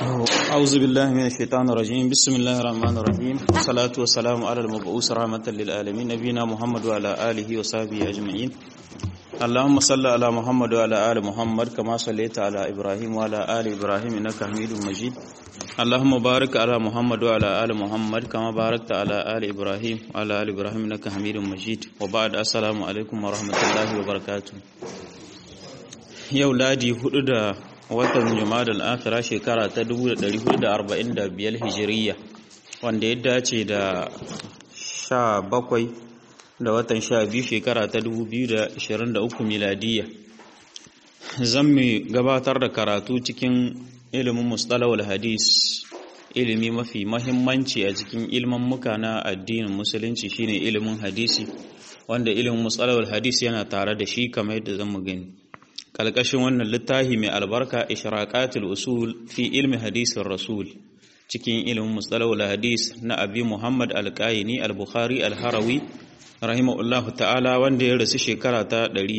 أعوذ بالله من الشيطان الرجيم بسم الله الرحمن الرحيم والصلاة والسلام على المبعوث رحمة للعالمين نبينا محمد وعلى آله وصحبه أجمعين اللهم صل على محمد وعلى آل محمد كما صليت على إبراهيم وعلى آل إبراهيم إنك حميد مجيد اللهم بارك على محمد وعلى آل محمد كما باركت على آل إبراهيم وعلى آل إبراهيم إنك حميد مجيد وبعد السلام عليكم ورحمة الله وبركاته yau ladi hudu da watan jumadal akhira shekara ta 1445 hijiriya wanda ya dace da 17 da watan 12 shekara ta 2023 miladiya zan mu gabatar da karatu cikin ilimin mustalawal hadis ilimi mafi mahimmanci a cikin ilmin muka na addinin musulunci shine ilimin hadisi wanda ilimin mustalawal hadis yana tare da shi kamar yadda zan mu gani kalkashin wannan littafi mai albarka ishraqatul usul fi ilmi hadisin rasul cikin ilimin mustalahul hadis na abi muhammad alqaini al-bukhari al-harawi rahimahullahu ta'ala wanda ya rasu shekara ta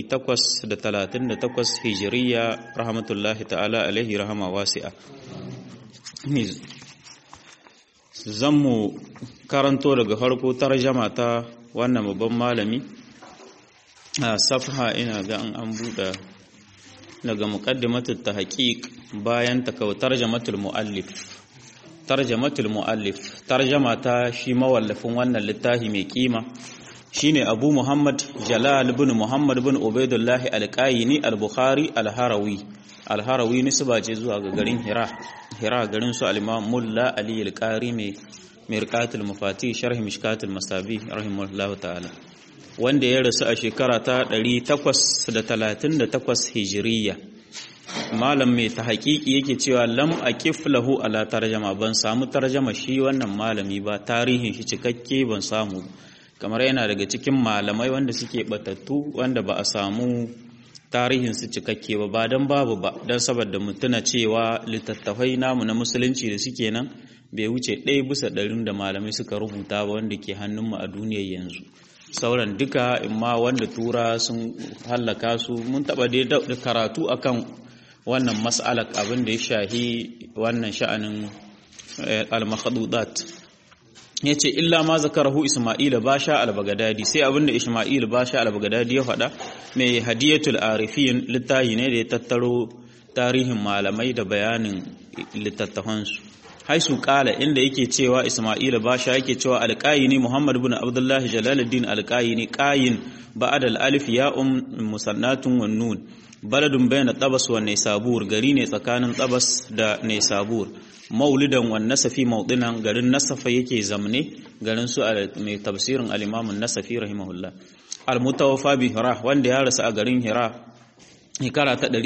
838 hijiriya rahmatullahi ta'ala alaihi rahama wasi'a zammu karanto daga farko tarjama ta wannan babban malami a safha ina ga an buɗe daga muqaddimatul tahqiq bayan ta kawo tarjamatul muallif tarjamatul muallif tarjama ta shi mawallafin wannan littafi mai kima shine Abu Muhammad Jalal ibn Muhammad ibn Ubaidullah al-Qayni al-Bukhari al-Harawi al-Harawi nisba ce zuwa ga garin Hira Hira garin su al-Imam Mulla Ali al-Qari mai mirqatul mufati sharh mishkatul masabi rahimahullahu ta'ala wanda ya rasu a shekara ta 838 hijiriya malam mai ta haƙiƙi yake cewa lam aqif lahu ala tarjama ban samu tarjama shi wannan malami ba tarihin shi cikakke ban samu kamar yana daga cikin malamai wanda suke batattu wanda ba a samu tarihin su cikakke ba ba dan babu ba dan saboda mutuna cewa littattafai namu na musulunci da suke nan bai wuce ɗaya bisa ɗarin da malamai suka rubuta ba wanda ke hannunmu a duniyar yanzu sauran duka imma wanda tura sun hallaka su mun taba dai da karatu akan wannan mas'alar abin da ya shahi wannan sha'anin al-makhdudat yace illa ma zakarahu isma'il basha al-bagdadi sai abin da isma'il basha al-bagdadi ya faɗa mai hadiyatul arifin littahi ne da ya tattaro tarihin malamai da bayanin littattafansu haisu kala inda yake cewa Isma'ila Basha yake cewa alqayini Muhammad ibn Abdullah Jalaluddin alqayini qayin ba'd al-alif ya'um musannatun wan nun baladun bayna tabas wa naysabur gari ne tsakanin tabas da naysabur maulidan wan nasafi maudinan garin nasafa yake zamne garin su mai tafsirin al-imam an-nasafi rahimahullah al-mutawaffa bi hira wanda ya rasu a garin hira shekara ta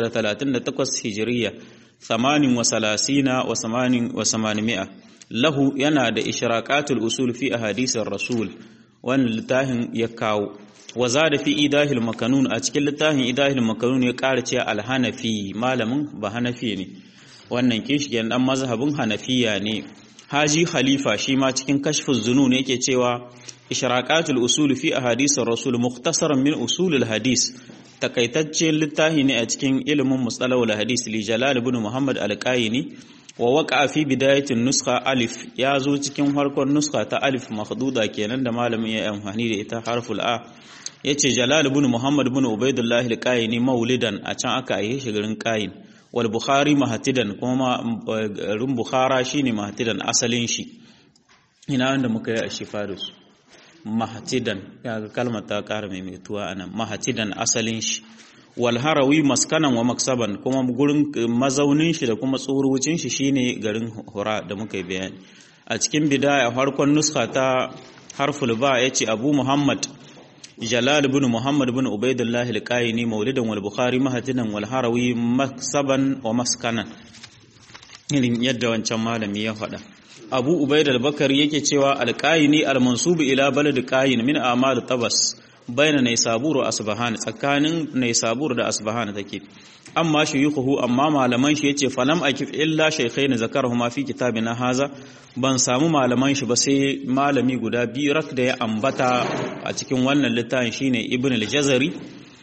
838 hijiriya ثمان وثلاثين وثمان وثمانمائة له ينا دا إشراقات الأصول في أحاديث الرسول وان لتاهن يكاو وزاد في إيداه المكنون أتكل لتاهن إيداه المكنون يقارت الهنفي مالم بهنفي ne wannan kishiyar dan mazhabin hanafiya ne haji khalifa shi ma cikin kashfin zunun yake cewa ishraqatul usul fi ahadithir rasul mukhtasaran min usulul hadis takaitaccen littafi ne a cikin ilimin mustalahul hadis li jalal ibn muhammad al-qayni wa waqa fi bidayatin nuskha alif ya zo cikin farkon nuskha ta alif makhduda kenan da malamin ya amfani da ita harful a yace jalal ibn muhammad ibn ubaidullah al-qayni maulidan a can aka yi shi garin qayin wal bukhari mahatidan kuma garin bukhara shine mahatidan asalin shi ina wanda muka yi a shifa da su mahatidan ya ga kalmar ta ƙara maimaituwa a nan mahatidan asalin shi wal harawi maskanan wa maksaban kuma gurin mazaunin shi da kuma tsorucin shi shine garin hura da muka yi bayani a cikin bidaya farkon nuska ta harful ba yace abu muhammad jalal ibn muhammad ibn ubaidullah al-qayni maulidan wal bukhari mahatidan wal harawi maksaban wa maskanan irin yadda wancan malami ya faɗa abu ubaid al-bakari yake cewa alqayini al-mansub ila balad qayin min amal tabas bayna naysabur wa asbahan tsakanin naysabur da asbahan take amma shuyukhu amma malaman shi yace falam akif illa shaykhain zakarahuma fi kitabina haza ban samu malaman shi ba sai malami guda biyu rak da ya ambata a cikin wannan littafin shine ibn al-jazari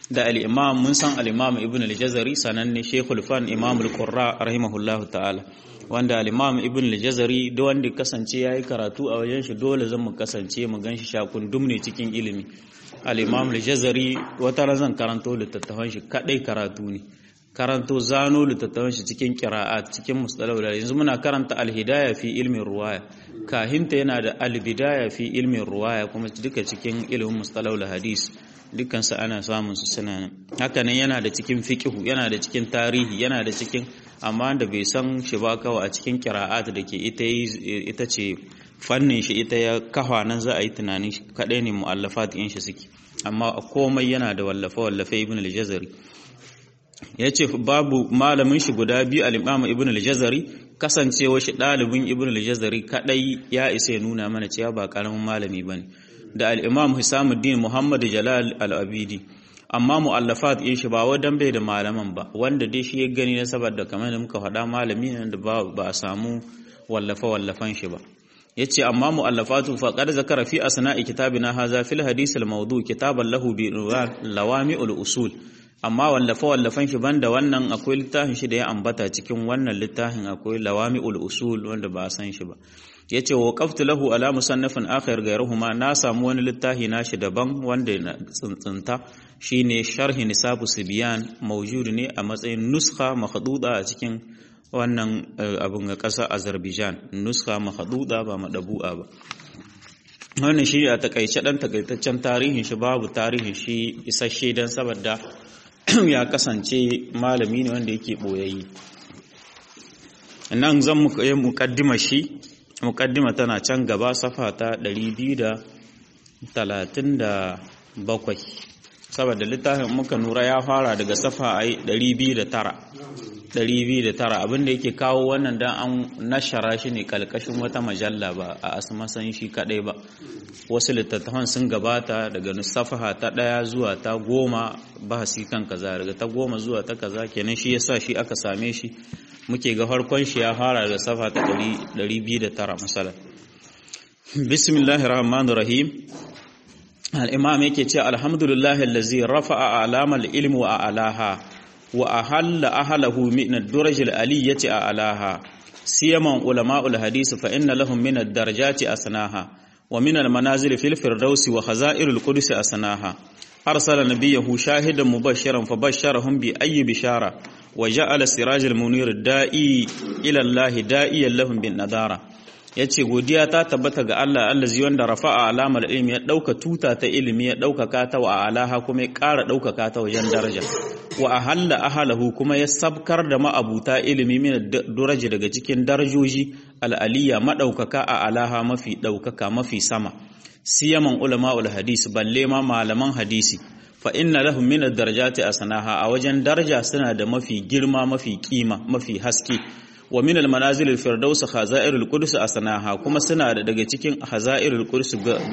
da al-imam mun san al-imam ibn al-jazari sananne shaykhul fan imam al-qurra rahimahullahu ta'ala wanda al-imam ibn al-jazari da wanda kasance yayi karatu a wajen shi dole zan mu kasance mu ganshi shakun dumne cikin ilimi al-imam al-jazari wata razan karanto littattafan shi kadai karatu ne karanto zano littattafan shi cikin qira'at cikin mustalahul yanzu muna karanta al-hidayah fi ilmin ruwaya kahinta yana da al-bidaya fi ilmin ruwaya kuma duka cikin ilimin mustalahul hadis dukkan su ana samun su suna nan haka nan yana da cikin fiqhu yana da cikin tarihi yana da cikin amma da bai san shi ba kawai a cikin qira'at da ke ita ita ce fannin shi ita ya kafa nan za a yi tunanin shi kadai ne mu'allafat in shi suke amma komai yana da wallafa wallafe ibn al-jazari ya ce babu malamin shi guda biyu al-imam ibn al-jazari kasancewa shi ɗalibin ibn al-jazari kadai ya isa ya nuna mana cewa ba karamin malami bane da al-imam hisamuddin muhammad jalal al-abidi amma mu'allafat in shi ba wadan bai da malaman ba wanda dai shi ya gani na saboda kamar da muka faɗa malami ne da ba a samu wallafa wallafan shi ba yace amma mu'allafatu faqad zakara fi asna'i kitabina hadha fil hadith al-mawdu' kitaban lahu bi lawami'ul usul amma wallafa wallafan shi banda wannan akwai littafin shi da ya ambata cikin wannan littafin akwai lawami'ul usul wanda ba a san shi ba yace wa qaftu lahu ala musannafin akhir gairuhuma na samu wani littafi nashi daban wanda na tsuntsunta shine sharhi nisabu sibyan mawjud ne a matsayin nuskha makhduda a cikin wannan abun ga ƙasa Azerbaijan nuskha makhduda ba madabu'a ba wannan shi a takaice dan takaitaccen tarihin shi babu tarihin shi isasshe dan saboda ya kasance malami ne wanda yake boyayyi nan zan muka yi mukaddima shi mukaddima tana can gaba safa ta 237 saboda littafin muka nura ya fara daga safa a 209 209 abinda yake kawo wannan dan an nashara shi ne kalkashin wata majalla ba a asmasan shi kadai ba wasu littattafan sun gabata daga safaha ta ɗaya zuwa ta goma bahasi kan kaza daga ta goma zuwa ta kaza kenan shi yasa shi aka same shi muke ga farkon shi ya fara daga safa ta 209 misala bismillahir rahmanir rahim al-imam yake ce alhamdulillahi allazi rafa'a alamal ilmi wa alaha wa ahalla ahlahu min ad-duraj al-aliyyati alaha siyaman ulama'ul hadith fa inna lahum min ad-darajati asnaha ومن المنازل في الفردوس وخزائر القدس أسناها أرسل نبيه شاهدا مبشرا فبشرهم بأي بشارة وجعل سراج المنير الدائي إلى الله دائيا لهم بالنذارة yace godiya ta tabbata ga Allah allazi wanda rafa'a alamar ilmi ya dauka tuta ta ilimi ya dauka ta wa alaha kuma ya ƙara dauka ta wajen daraja wa ahalla ahalahu kuma ya sabkar da ma'abuta ilimi min daraja daga cikin darajoji al'aliya madaukaka a alaha mafi daukaka mafi sama siyaman ulama'ul hadis balle ma malaman hadisi fa inna lahum min ad-darajati asnaha a wajen daraja suna da mafi girma mafi kima mafi haske wa min al-manazil al-firdaus khazairul qudus asnaha kuma suna da daga cikin khazairul qudus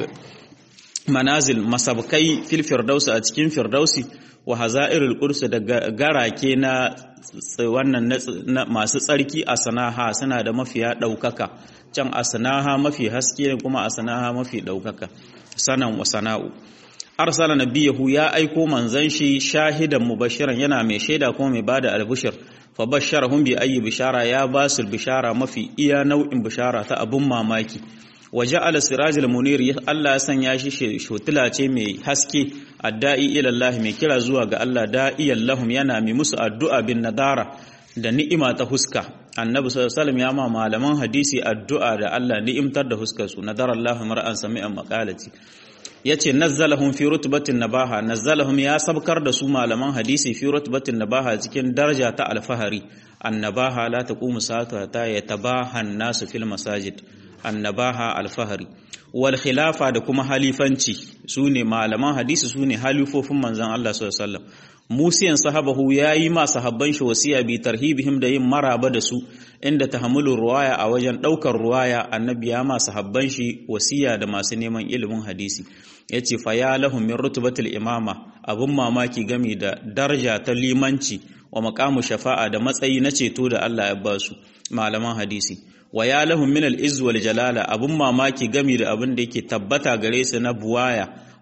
manazil masabkai fil firdaus a cikin firdausi wa hazairul qudus da garake na wannan masu tsarki asnaha suna da mafiya daukaka can asnaha mafi haske ne kuma asnaha mafi daukaka sanan wa sana'u arsala nabiyahu ya aiko manzon shi shahidan mubashiran yana mai shaida kuma mai bada albushir fa basharahum bi ayi bishara ya basu bishara mafi iya nau'in bishara ta abun mamaki waje ala sirajil munir Allah ya sanya shi shotila ce mai haske adda'i ila Allah mai kira zuwa ga Allah da'iyan lahum yana mai musu addu'a bin nadara da ni'ima ta huska annabi sallallahu alaihi ya ma malaman hadisi addu'a da Allah ni'imtar da huskar su nadara Allah mar'an sami'an maqalati yace nazzalahum fi rutbatin nabaha nazzalahum ya sabkar da su malaman hadisi fi rutbatin nabaha cikin daraja ta alfahari annabaha la taqumu sa'atu ta yatabaha an-nasu fil masajid annabaha alfahari wal khilafa da kuma halifanci sune malaman hadisi sune halifofin manzon Allah sallallahu alaihi wasallam musiyan sahabahu yayi ma sahabban shi wasiya bi tarhibihim da yin maraba da su inda tahammulu ruwaya a wajen daukar ruwaya annabi ya ma sahabban shi wasiya da masu neman ilimin hadisi yace fa ya lahum min rutbatil imama abun mamaki game da daraja ta limanci wa maqamu shafa'a da matsayi na ceto da Allah ya ba su malaman hadisi wa ya lahum min al-izz wal jalala abun mamaki gami da abin da yake tabbata gare su na buwaya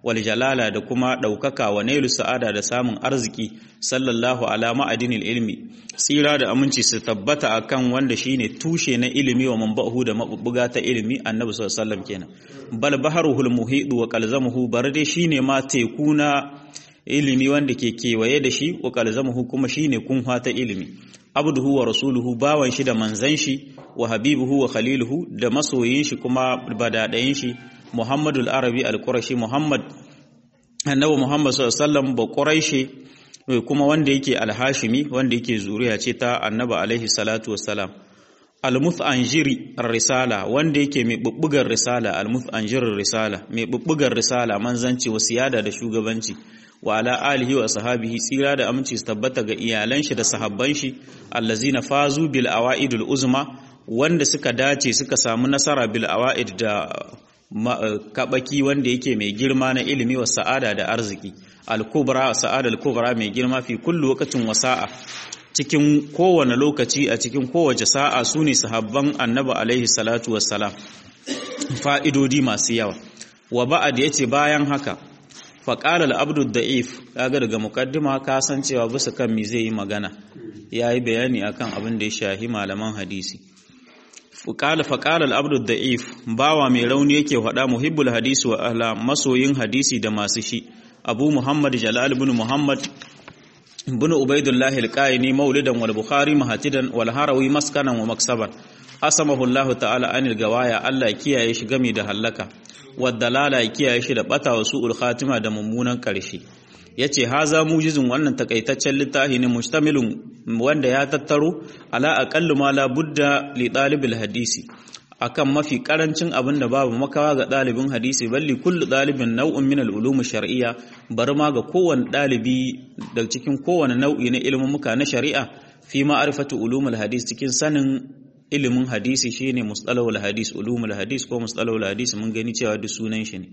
wal jalala da kuma ɗaukaka wa nailu sa'ada da samun arziki sallallahu ala ma'adinil ilmi tsira da aminci su tabbata akan wanda shine tushe na ilimi wa manba'uhu da mabubbuga ta ilimi annabi sallallahu alaihi wasallam kenan bal baharuhul muhidu wa qalzamuhu barde shine ma teku na ilimi wanda ke kewaye da shi wa qalzamuhu kuma shine kunha ta ilimi abduhu wa rasuluhu bawan shi da manzan shi wa habibuhu wa khaliluhu da masoyin shi kuma badadayin shi muhammadul arabi al-qurashi muhammad annabi muhammad sallallahu alaihi wasallam ba quraishi kuma wanda yake al-hashimi wanda yake zuriya ce ta annabi alaihi salatu wassalam al-muthanjiri risala wanda yake mai bubbugar risala al-muthanjir risala mai bubbugar risala manzanci wa siyada da shugabanci wa ala alihi wa sahabihi tsira da aminci su tabbata ga iyalan shi da sahabban shi allazina fazu bil awaidul uzma wanda suka dace suka samu nasara bil awaid da kabaki wanda yake mai girma na ilimi wa sa'ada da arziki al kubra sa'ada al kubra mai girma fi kullu waqtin wa sa'a cikin kowane lokaci a cikin kowace sa'a sune sahabban annabi alaihi salatu wassalam fa'idodi masu yawa wa ba'ad yace bayan haka faƙalar abdul da'if kaga daga mukaddima ka san cewa bisa kan mi zai yi magana ya yi bayani akan abin da ya shahi malaman hadisi faƙalar abdul da'if bawa mai rauni yake faɗa muhibbul hadisi wa ahla masoyin hadisi da masu shi abu muhammad jalal bin muhammad bin ubaidullahi alqaini maulidan wal bukhari mahatidan wal harawi maskanan wa maksaban asamahu allah ta'ala anil gawaya allah kiyaye shi gami da hallaka wadda ya kiyaye shi da bata wa su'ul khatima da mummunan karshe yace haza mujizun wannan takaitaccen littafi ne mustamilun wanda ya tattaro ala aqallu ma la budda li dalibil hadisi akan mafi karancin abin da babu makawa ga dalibin hadisi balli kullu dalibin nau'in min al-ulum shar'iyya bar ma ga kowane dalibi da cikin kowane nau'i na ilimin muka na shari'a fi ma'rifatu ulumul hadis cikin sanin ilimin hadisi shine mustalahul hadis ulumul hadis ko mustalahul hadis mun gani cewa duk sunan shi ne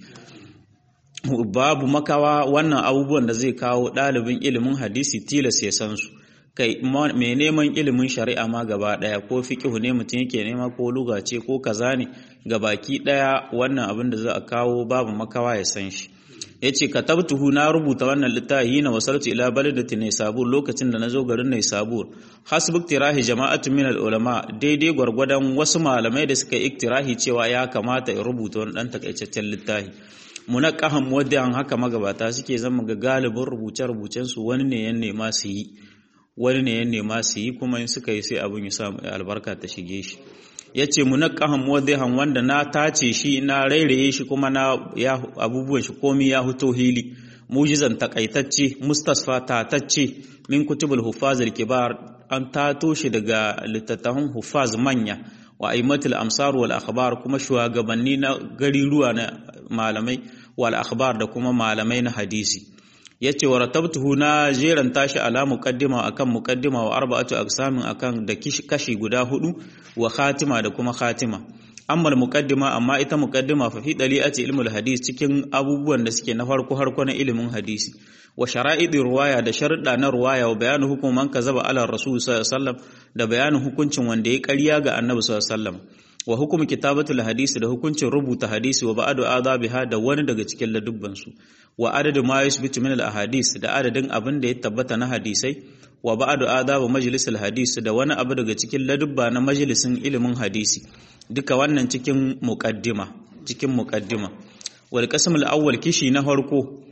babu makawa wannan abubuwan da zai kawo ɗalibin ilimin hadisi tilas ya san su kai mai neman ilimin shari'a ma gaba ɗaya ko fiqhu ne mutum yake nema ko luga ce ko kaza ne baki ɗaya wannan abin da za a kawo babu makawa ya san shi yace katabtuhu na rubuta wannan littafi na wasartu ila baladati Naysabur lokacin da nazo garin Naysabur hasbu iktirahi jama'atu min ulama daidai gwargwadon wasu malamai da suka iktirahi cewa ya kamata in rubuta wani dan takaitaccen littafi munaqahan muwaddi'an haka magabata suke zama ga galibin rubuce rubucen su wani ne ya nema su yi wani ne ya nema su yi kuma in suka yi sai abun ya samu albarka ta shige shi ya ce munakkahan muwaddihan wanda na tace shi na rairaye shi kuma na ya abubuwan shi komi ya huto hili mujizan takaitacce mustasfa tatacce min kutubul hufazil kibar an tato shi daga littattafan hufaz manya wa aimatul amsar wal akhbar kuma shugabanni na gariruwa na malamai wal akhbar da kuma malamai na hadisi yace wa ratabtuhu na jeran tashi ala muqaddima akan muqaddima wa arba'atu aqsamin akan da kashi guda hudu wa khatima da kuma khatima amma muqaddima amma ita muqaddima fa fi dali'ati ilmul hadis cikin abubuwan da suke na farko harko na ilimin hadisi wa shara'idi ruwaya da sharuɗa na ruwaya wa bayanin hukuman kazaba ala rasul sallallahu alaihi wasallam da bayanin hukuncin wanda ya ƙarya ga annabi sallallahu alaihi wasallam wa hukum kitabatul hadisi da hukuncin rubuta hadisi wa ba'adu adabiha da wani daga cikin ladubban su wa adadu ma yusbitu min al ahadis da adadin abin da ya tabbata na hadisai wa ba'adu adabu majlisul hadis da wani abu daga cikin ladubba na majalisin ilimin hadisi duka wannan cikin muqaddima cikin muqaddima wal qism al awwal kishi na farko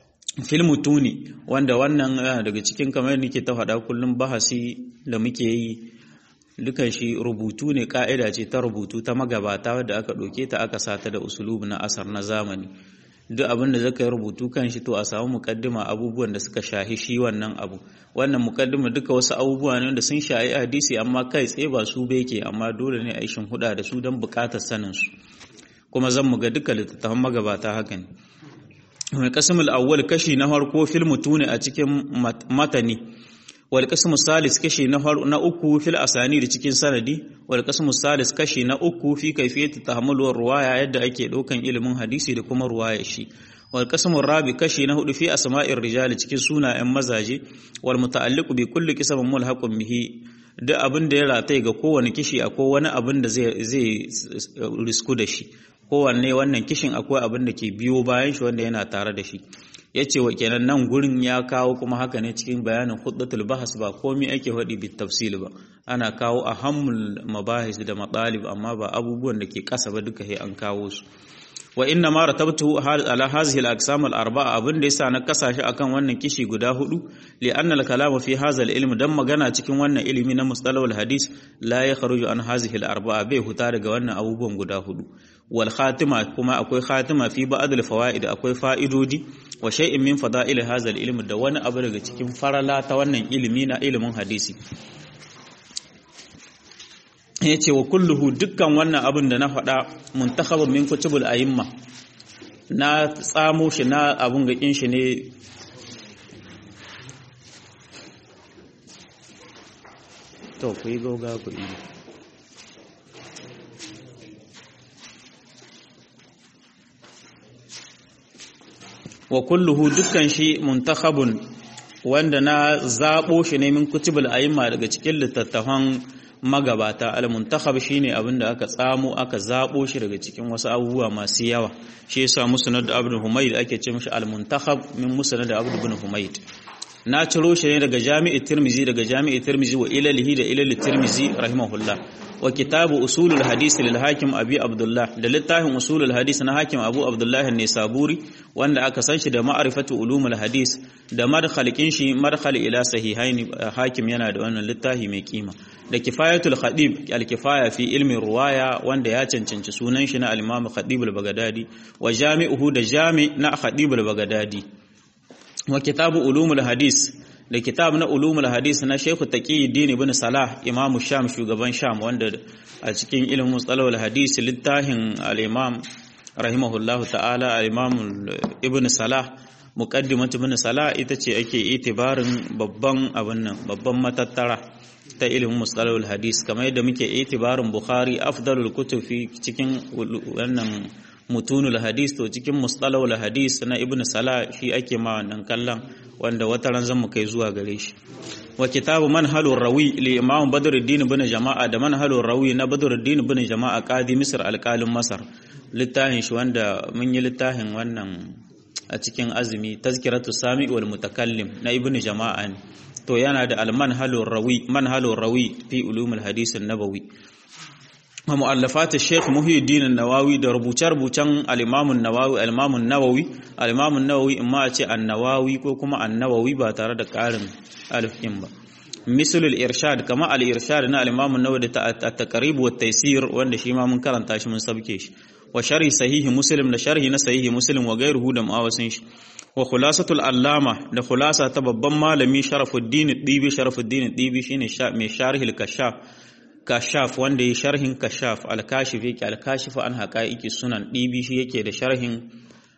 fil mutuni wanda wannan daga cikin kamar nake ta faɗa kullum bahasi da muke yi dukan shi rubutu ne ka'ida ce ta rubutu ta magabata wadda aka ɗauke ta aka sata da usulubu na asar na zamani duk abin da zaka yi rubutu kan shi to a samu mukaddima abubuwan da suka shahi shi wannan abu wannan mukaddima duka wasu abubuwa ne da sun shahi hadisi amma kai tsaye ba su beke amma dole ne a yi huda da su don buƙatar sanin su kuma zan mu ga duka littattafan magabata haka ne mai kasimul awwal kashi na farko fil mutune a cikin matani wal qismu salis kashi na na uku fil asani da cikin sanadi wal qismu salis kashi na uku fi kayfiyati tahammul ruwaya yadda ake daukan ilimin hadisi da kuma ruwaya shi wal qismu rabi kashi na hudu fi asma'ir rijali cikin sunayen mazaje wal muta'alliqu bi kulli qismin mulhaqun bihi duk abin da ya rataye ga kowane kishi akwai wani abin da zai zai risku da shi kowanne wannan kishin akwai abin da ke biyo bayan shi wanda yana tare da shi ya ce wa kenan nan gurin ya kawo kuma haka ne cikin bayanin huddatul bahas ba komai ake faɗi bit tafsil ba ana kawo a hammul mabahis da matsalib amma ba abubuwan da ke ƙasa ba duka an kawo su wa inna ma ratabtu ala hadhihi al-aqsam al-arba'a abin da yasa na kasashe akan wannan kishi guda hudu li anna al-kalam fi hadha al-ilm dan magana cikin wannan ilimi na mustalah al-hadis la yakhruju an hadhihi al-arba'a bai huta daga wannan abubuwan guda hudu wal khatima kuma akwai khatima fi ba'd al-fawaid akwai fa'idodi wa shay'in min fada'il hadha al-ilm da wani abu daga cikin farala ta wannan ilimi na ilimin hadisi ya ce wa kulluhu dukkan wannan abin da na faɗa muntakhabun min kutubul a'imma na tsamo shi na abun gakin shi ne to ku yi gauga ku yi wa kulluhu dukkan shi muntakhabun wanda na zaɓo shi ne min kutubul a'imma daga cikin littattafan magabata al-muntakhab shine abin da aka tsamo aka zabo shi daga cikin wasu abubuwa masu yawa shi yasa musnad abd humayd ake ce mishi al-muntakhab min musnad abd ibn humayd na ciro shi ne daga jami'i tirmizi daga jami'i tirmizi wa ilalihi da ilal tirmizi rahimahullah wa kitabu usulul hadis lil hakim abi abdullah da littafin usulul hadis na hakim abu abdullah an-nisaburi wanda aka san shi da ma'rifatu ulumul hadis da madkhalikin shi madkhal ila sahihaini hakim yana da wannan littafi mai kima da kifayatul khadib al-kifaya fi ilmi ruwaya wanda ya cancanci sunan shi na al-imam khadib al-baghdadi wa jami'uhu da jami na khadib al-baghdadi wa kitabu ulumul hadis da kitab na ulumul hadis na Sheikh Taqiyuddin ibn Salah Imam Sham shugaban Sham wanda a cikin ilimin mustalahul hadis littafin al-Imam rahimahullahu ta'ala al-Imam Ibn Salah muqaddimat ibn Salah ita ce ake itibarin babban abin nan babban matattara ta ilimin mustalahul hadis kamar yadda muke itibarin Bukhari afdalul kutub fi cikin wannan mutunul hadis to cikin mustalahul hadis na ibn salah shi ake ma wannan kallon wanda wata ran zan kai zuwa gare shi wa kitabu manhalur rawi li imam badruddin ibn jama'a da manhalur rawi na badruddin ibn jama'a qadi misr alqalin masar littafin shi wanda mun yi littafin wannan a cikin azumi tazkiratu sami wal mutakallim na ibn jama'a ne to yana da al manhalur rawi manhalur rawi fi ulumul hadis an-nabawi wa mu'allafat Sheikh Muhyiddin an-Nawawi da rubuce-rubucen al-Imam an-Nawawi al-Imam an-Nawawi al-Imam an-Nawawi imma a ce an-Nawawi ko kuma an-Nawawi ba tare da ƙarin alif din ba misal al-irshad kama al-irshad na al-Imam an-Nawawi da at-taqrib wa at-taysir wanda shi ma mun karanta shi mun sabke shi wa sharhi sahihi Muslim da sharhi na sahihi Muslim wa gairuhu da mu'awasin shi wa khulasatul allama da khulasa ta babban malami Sharafuddin Dibi Sharafuddin Dibi shine mai sharhi al-kashaf kashaf wanda ya sharhin kashaf al-kashif yake al-kashif an haqaiqi sunan dibi shi yake da sharhin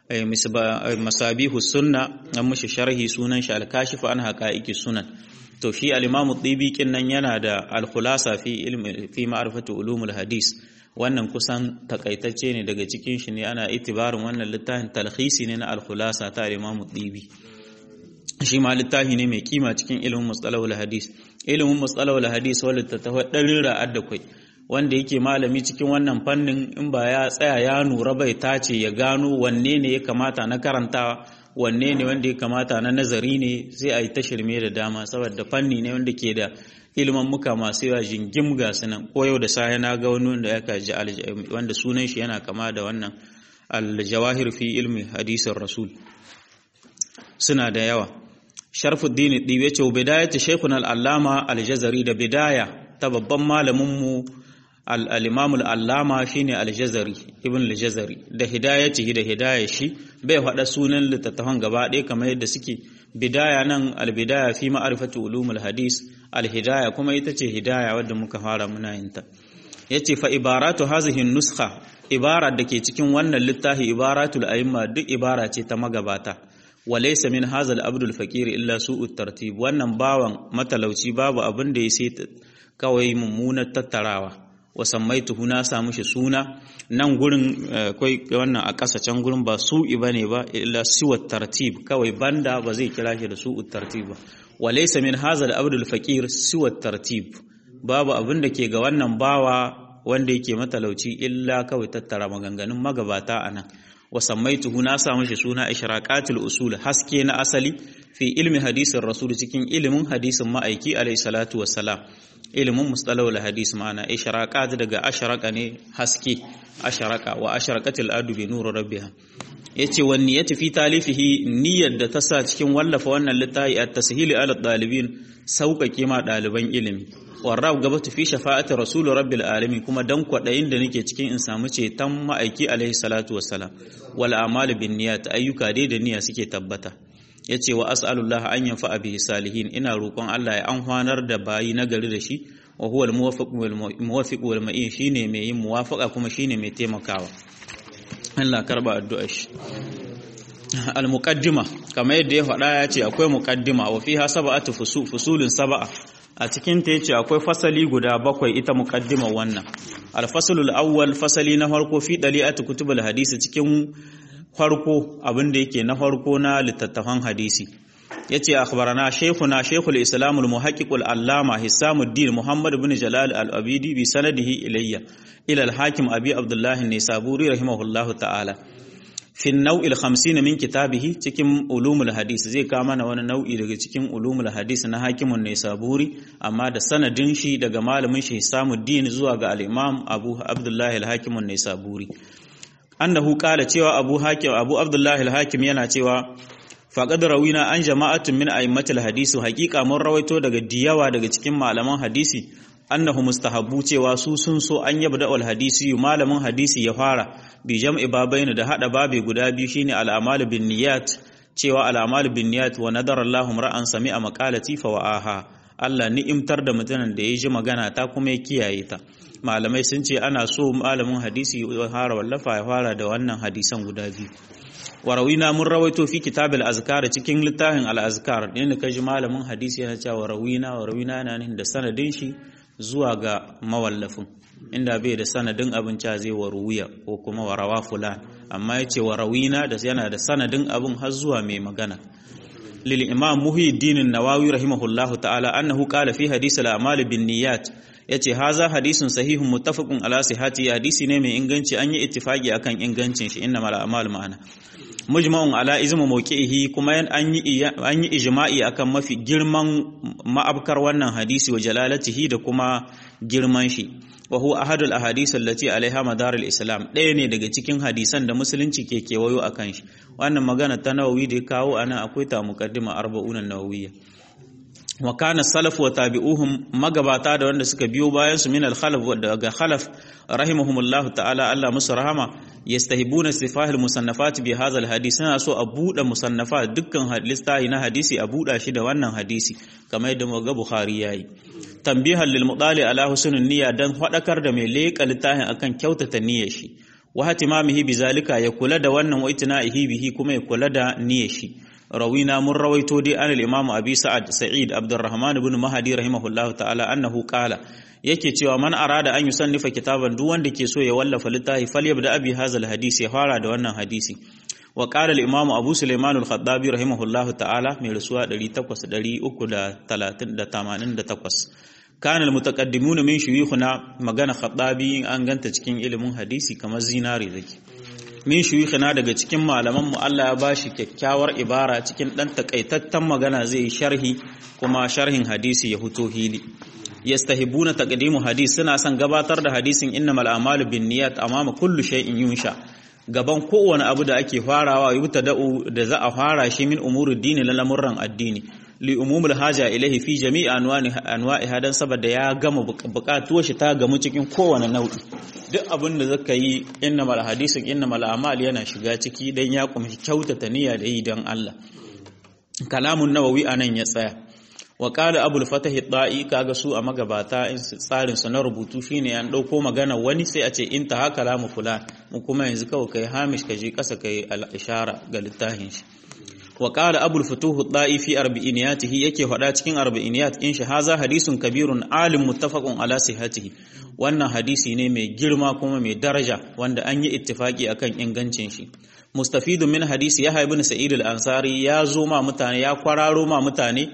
masabihu sunna an mushi sharhi sunan shi al-kashif an haqaiqi sunan to shi al-imam dibi nan yana da al-khulasa fi ilmi fi ma'rifati ulumul hadis wannan kusan takaitacce ne daga cikin shi ne ana itibarin wannan littafin talhisi ne na al-khulasa ta al-imam dibi shi ma littafi ne mai kima cikin ilimin mustalahul hadis ilimin mustalahul hadis wanda ta tafi ɗarin ra'ad da kai wanda yake malami cikin wannan fannin in ba ya tsaya ya nura bai tace ya gano wanne ne ya kamata na karantawa wanne ne wanda ya kamata na nazari ne sai a yi ta shirme da dama saboda fanni ne wanda ke da ilimin muka masu yawa jingim ga sunan ko yau da safe na ga wani wanda ya kaji wanda sunan shi yana kama da wannan al-jawahir fi ilmi hadisin rasul suna da yawa sharfuddin ɗibe ce bidayatu shaykhuna al-allama al-jazari da bidaya ta babban malaminmu al-imam al-allama shine al-jazari ibn al-jazari da hidayatihi da hidaya shi bai faɗa sunan littattafan gaba ɗaya kamar yadda suke bidaya nan al-bidaya fi ma'rifati ulumul hadis al-hidaya kuma ita ce hidaya wadda muka fara muna yin ta yace fa ibaratu hazihi nuskha ibara da ke cikin wannan littafi ibaratul a'imma duk ibara ce ta magabata walaysa min hazal abdul fakir illa su'ut tartib wannan bawan matalauci babu abin da ya sai kawai mummunar tattarawa wa sammaituhu na samu shi suna nan gurin akwai wannan a ƙasa can gurin ba su'i bane ba illa siwat tartib kawai banda ba zai kira shi da su'ut tartib ba walaysa min hazal abdul fakir siwat tartib babu abin da ke ga wannan bawa wanda yake matalauci illa kawai tattara maganganun magabata anan wa sammaituhu na sa mishi suna ishraqatul usul haske na asali fi ilmi hadisin rasul cikin ilimin hadisin ma'aiki alayhi salatu wassalam ilimin mustalahul hadis ma'ana ishraqat daga ashraqa ne haske ashraqa wa ashraqatil adu bi nur rabbiha yace wan niyyati fi talifihi niyyar da ta sa cikin wallafa wannan littafi at-tashili ala dalibin sauƙaƙe ma ɗaliban ilimi warrab gabatu fi shafa'ati rasul rabbil alamin kuma dan kwadayin da nake cikin in samu ceton ma'aiki alaihi salatu wassalam wal a'malu bin niyyat ayyuka dai da niyya suke tabbata yace wa as'alullah an yanfa bihi salihin ina roƙon Allah ya anhwanar da bayi nagari da shi wa huwa al muwaffiq wal muwaffiq wal ma'in shine mai yin muwafaqa kuma shine mai taimakawa Allah karba addu'ar shi al muqaddima kamar yadda ya faɗa ya ce akwai muqaddima wa fiha sab'atu fusulun sab'a a cikin ta yace akwai fasali guda bakwai ita muqaddima wannan al-faslul awwal fasali na farko fi dali'atu kutubul hadisi cikin farko abin da yake na farko na littattafan hadisi yace akhbarana shaykhuna shaykhul islam al-muhaqqiq al-allama hisamuddin muhammad ibn jalal al-abidi bi sanadihi ilayya ila al-hakim abi abdullah an-nisaburi rahimahullahu ta'ala fi nau'il 50 min kitabihi cikin ulumul hadis zai kawo mana wani nau'i daga cikin ulumul hadis na hakimun ne saburi amma da sanadin shi daga malamin shi Hisamuddin zuwa ga al-Imam Abu Abdullah al-Hakimun ne saburi annahu qala cewa Abu Hakim Abu Abdullah al-Hakim yana cewa faqad rawina an jama'atun min a'immatil hadisi haqiqa mun rawaito daga diyawa daga cikin malaman hadisi annahu mustahabbu cewa su sun so an yabda al hadisi malamin hadisi ya fara bi jam'i babaini da hada babe guda biyu shine al amalu bin niyyat cewa al amalu bin niyyat wa nadara Allahu ra'an sami'a maqalati fa wa'aha Allah ni'imtar da mutanen da ya ji magana ta kuma ya kiyaye ta malamai sun ce ana so malamin hadisi ya fara wallafa ya fara da wannan hadisan guda biyu warawina mun rawaito fi kitab al-azkar cikin littafin al-azkar inda kaji malamin hadisi yana cewa warawina warawina yana nan da sanadin shi zuwa ga mawallafin inda bai da sanadin abin ca zai waruwiya ko kuma warawa fulan amma ya ce warawina da yana da sanadin abin har zuwa mai magana lil imam muhyiddin nawawi rahimahullahu ta'ala annahu qala fi hadith al-a'mal bin niyyat yace haza hadisun sahihun muttafaqun ala sihhati hadisi ne mai inganci an yi ittifaqi akan ingancin shi innamal a'mal ma'ana mujma'un ala izmu mawqi'ihi kuma an yi an yi ijma'i akan mafi girman ma'abkar wannan hadisi wa jalalatihi da kuma girman shi wa huwa ahadul ahadith allati alaiha madar al-islam ɗaya ne daga cikin hadisan da musulunci ke kewayo akan shi wannan magana ta nawawi da ya kawo ana akwai ta muqaddima arba'un an-nawawiyya wa kana salaf wa tabi'uhum magabata da wanda suka biyo bayan su min al-khalaf daga khalaf rahimahumullahu ta'ala Allah musu rahama yastahibuna istifahil musannafat bi hadha al-hadith suna so a buɗe musannafat dukkan listahi na hadisi a buɗa shi da wannan hadisi kamar yadda muga Bukhari yayi tambihan lil mudali ala husnul niyya dan fadakar da mai leƙa littafin akan kyautata niyyar shi wa hatimamihi bizalika ya kula da wannan wa itina'ihi bihi kuma ya kula da niyyar shi rawina mun rawaito dai an al-imam abi sa'ad sa'id abdurrahman ibn mahdi rahimahullahu ta'ala annahu qala yake cewa man arada an yusannifa kitaban duk wanda ke so ya wallafa littafi falyabda abi hazal hadisi ya fara da wannan hadisi wa qala al-imam abu sulaiman al-khattabi rahimahullahu ta'ala mai rasuwa 800 kana al-mutaqaddimun min shuyukhuna magana khattabi an ganta cikin ilimin hadisi kamar zinari zaki min shuyukhina daga cikin malaman mu Allah ya bashi kyakkyawar ibara cikin dan takaitattan magana zai sharhi kuma sharhin hadisi ya huto hili yastahibuna taqdimu hadis suna son gabatar da hadisin innamal a'malu binniyat amama kullu shay'in yunsha gaban kowane abu da ake farawa yubtada'u da za a fara shi min umuri dini la lamurran addini li umumul haja ilahi fi jami'i anwani anwa'i hadan saboda ya gama bukatuwar shi ta gamu cikin kowane nau'i duk abin da zaka yi innamal hadisin innamal a'mal yana shiga ciki dan ya kumshi kyautata niyya da yi dan Allah kalamun nawawi anan ya tsaya wa qala abul fatah da'i kaga su a magabata in tsarin su na rubutu shine an dauko magana wani sai a ce in ta haka lamu fulan mu kuma yanzu kawai kai hamish kaje kasa kai al-ishara ga littafin shi wa qala abul futuh da'i fi arba'iniyatihi yake faɗa cikin arba'iniyat in shi haza hadisun kabirun alim muttafaqun ala sihhatihi wannan hadisi ne mai girma kuma mai daraja wanda an yi ittifaki akan ingancin shi mustafidun min hadisi yahya ibn sa'id al-ansari ya zo ma mutane ya kwararo ma mutane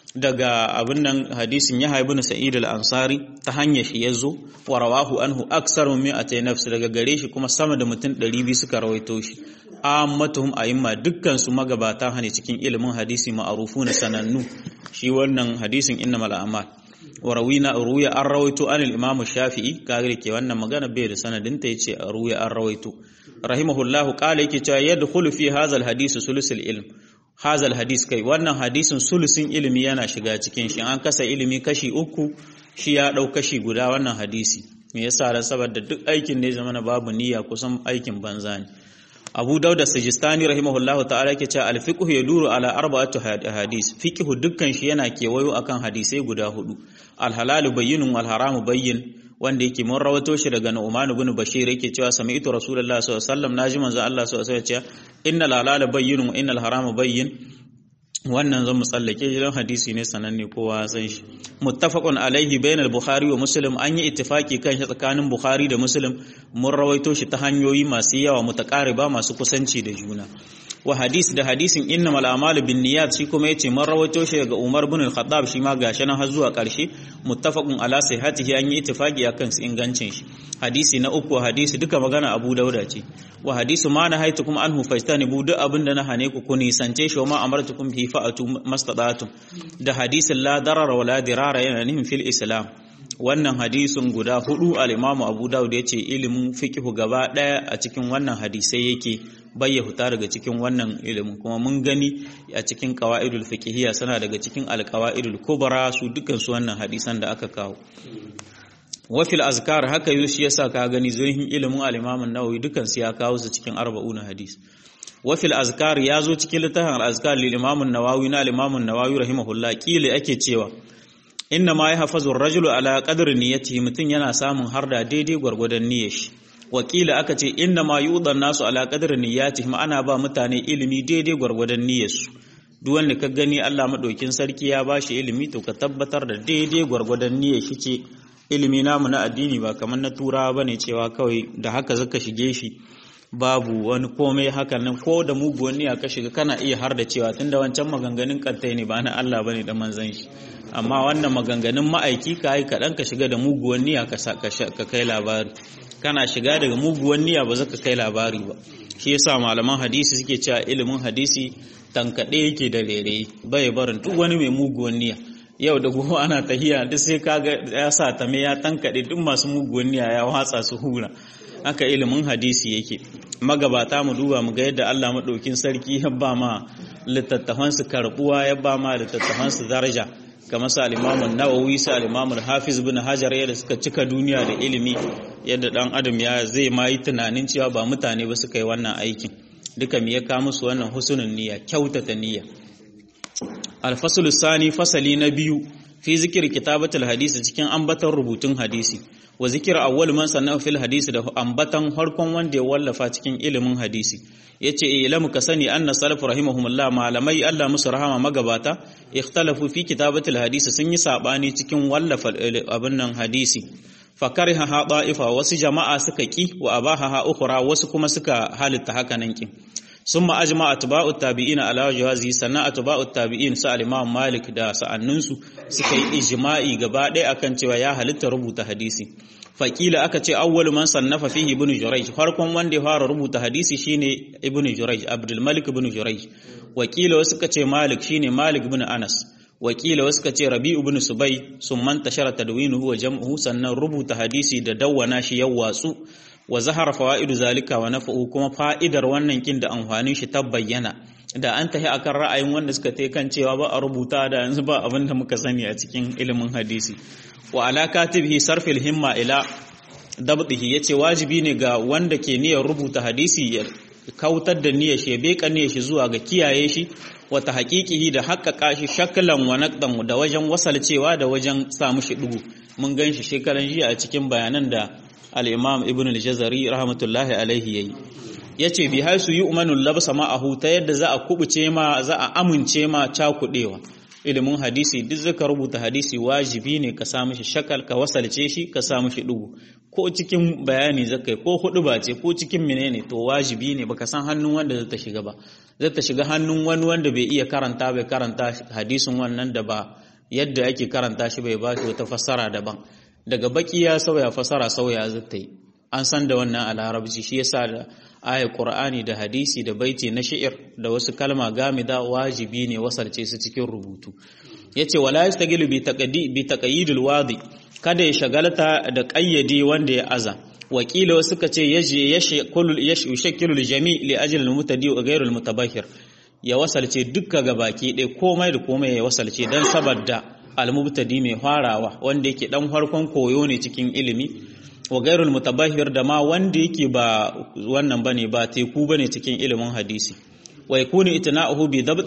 daga abin nan hadisin ya haibu sa'id al-ansari ta hanyar shi yazo wa rawahu anhu aksar min atay nafs daga gare shi kuma sama da mutum 200 suka rawaito shi ammatuhum a'imma dukkan su magabata hane cikin ilimin hadisi ma'rufuna sanannu shi wannan hadisin innamal a'mal wa rawina ruya an rawaito anil imam shafi'i kage ke wannan magana bai da sanadin ta yace ruya an rawaito rahimahullahu qala yake cewa yadkhulu fi hadha al-hadith sulusul ilm hazal hadis kai wannan hadisin sulusin ilimi yana shiga cikin shi an kasa ilimi kashi uku shi ya dau kashi guda wannan hadisi me yasa ran saboda duk aikin ne zamana babu niyya kusan aikin banza ne Abu Dawud Sijistani rahimahullahu ta'ala yake cewa al-fiqh yaduru ala arba'atu hadis fiqh dukkan shi yana kewayo akan hadisai guda hudu al-halal bayyinun wal haramu bayyin wanda yake mun rawato shi daga Nu'man ibn Bashir yake cewa sami'tu Rasulullah sallallahu alaihi wasallam naji manzo Allah sallallahu alaihi wasallam cewa innal halala bayyinun wa innal harama bayyin wannan zan mu tsallake shi don hadisi ne sananne kowa san shi muttafaqun alaihi bainal bukhari wa muslim an yi ittifaki kan shi tsakanin bukhari da muslim mun rawaito shi ta hanyoyi masu yawa mutaqariba masu kusanci da juna wa hadis da hadisin innamal a'malu binniyat shi kuma yace mun rawaito shi daga Umar ibn al-Khattab shi ma gashi nan har zuwa karshe muttafaqun ala sihhatihi an yi ittifaqi akan su ingancin shi hadisi na uku hadisi duka magana Abu Dauda ce wa hadisu ma na haitukum anhu fajtanibu duk abinda na hane ku ku nisance shi wa ma amartukum bi fa'atu mastadatum da hadisin la darara wala dirara yana nihin fil islam wannan hadisin guda hudu al-Imam Abu Dawud yace ilimin fiqh gaba daya a cikin wannan hadisai yake bayya huta daga cikin wannan ilimin kuma mun gani a cikin qawaidul fiqhiyya sana daga cikin al-qawaidul kubra su dukkan su wannan hadisan da aka kawo wafil azkar haka yi shi yasa ka gani zurhin ilimin al-Imam an-Nawawi dukkan su ya kawo su cikin 40 hadis wafil azkar ya zo cikin littafin al-azkar lil Imam an-Nawawi na al-Imam an-Nawawi rahimahullah kila ake cewa inna ma yahfazu ar-rajulu ala qadri niyyatihi mutun yana samun harda daidai gwargwadon niyyar shi wakila aka ce inna ma yudan nasu ala qadri niyyatihim ana ba mutane ilimi daidai gwargwadon niyyarsu duk wanda ka gani Allah madaukin sarki ya bashi ilimi to ka tabbatar da daidai gwargwadon niyyar shi ce ilimi namu na addini ba kamar na turawa bane cewa kawai da haka zaka shige shi babu wani komai hakan nan ko da muguwan niyya ka shiga kana iya har da cewa tunda wancan maganganun kantai ne ba na Allah bane da manzon shi amma wannan maganganun ma'aiki ka yi kaɗan ka shiga da muguwan niyya ka kai labari kana shiga daga muguwan niyya ba za ka kai labari ba shi yasa malaman hadisi suke cewa ilimin hadisi tankaɗe yake da rere bai barin duk wani mai muguwan niyya yau da gobe ana tahiya duk sai kaga ya sa ta me ya tankaɗe duk masu muguwan niyya ya watsa su hura haka ilimin hadisi yake magabata mu duba mu ga yadda Allah madaukin sarki ya ba ma littattafan su karbuwa ya ba ma littattafan su daraja kamar sa al-Imam nawawi sa al-Imam hafiz bin Hajar yadda suka cika duniya da ilimi yadda dan adam ya zai ma yi tunanin cewa ba mutane ba suka yi wannan aikin duka me ya ka musu wannan husnul niyya kyautata niyya al-fasl sani fasali na biyu fi zikir kitabatul hadisi cikin ambatan rubutun hadisi wa zikir awwal man sanna fil hadisi da ambatan harkon wanda ya wallafa cikin ilimin hadisi yace ilamu ka sani anna salaf rahimahumullah malamai Allah musu rahama magabata ikhtalafu fi kitabatul hadisi sun yi sabani cikin wallafa abin nan hadisi fakariha ha da'ifa wasu jama'a suka ki wa abaha ha ukhra wasu kuma suka halitta haka nan ki ثم أجمع أتباع التابعين على جوازه سنة أتباع التابعين سأل إمام مالك دا سأننسو سكي إجماعي قبادة أكن تيوى يا هل ربوت حديثي فقيل أكتي أول من صنف فيه ابن جريج فرقم وان دي فار ربوت حديثي شيني ابن جريج عبد الملك بن جريج وكيل وسكتي مالك شيني مالك بن أنس wakila wasu ka ce rabi'u bin subai sun manta shara tadwinuhu wa jam'uhu sannan rubuta hadisi da dawwana shi ya watsu wa zahara fawaidu zalika wa nafa'u kuma fa'idar wannan kin da amfanin shi ta bayyana da an tahi akan ra'ayin wanda suka tai kan cewa ba a rubuta da yanzu ba abin da muka sani a cikin ilimin hadisi wa ala katibihi sarfil himma ila dabtihi yace wajibi ne ga wanda ke niyyar rubuta hadisi ya kautar da niyyar shi ya beka niyyar shi zuwa ga kiyaye shi wata haƙiƙihi da haƙaƙa shi shaklan wa naqdan da wajen wasalcewa da wajen sa mushi dugu mun gan shi shekaran jiya a cikin bayanan da al-Imam Ibn al-Jazari rahmatullahi alaihi yayi yace bi haisu yu'manu labsa ma'ahu ta yadda za a kubuce ma za a amince ma cakudewa ilimin hadisi duk zaka rubuta hadisi wajibi ne ka sa mishi shakal ka wasalce shi ka sa mishi dugu ko cikin bayani zakai ko hudu ba ce ko cikin menene to wajibi ne baka san hannun wanda zai ta shiga ba zai ta shiga hannun wani wanda bai iya karanta bai karanta hadisin wannan da ba yadda ake karanta shi bai ba shi wata fassara daban daga baki ya sauya fassara sauya zai ta yi an san da wannan a larabci shi yasa da ayar qur'ani da hadisi da baiti na shi'ir da wasu kalma gamida wajibi ne wasalce su cikin rubutu yace wala yastagilu bi taqdi bi taqyidil wadi kada ya shagalta da qayyade wanda ya aza wakila wasu ka ce yaje yashakkilu jami li ajli al-mutadi wa ghayr al-mutabahhir ya wasalce dukka gabaki ɗaya komai da komai ya wasalce dan saboda al-mubtadi mai farawa wanda yake dan farkon koyo ne cikin ilimi wa ghayr al-mutabahhir da ma wanda yake ba wannan bane ba teku bane cikin ilimin hadisi wa yakunu itna'uhu bi dabt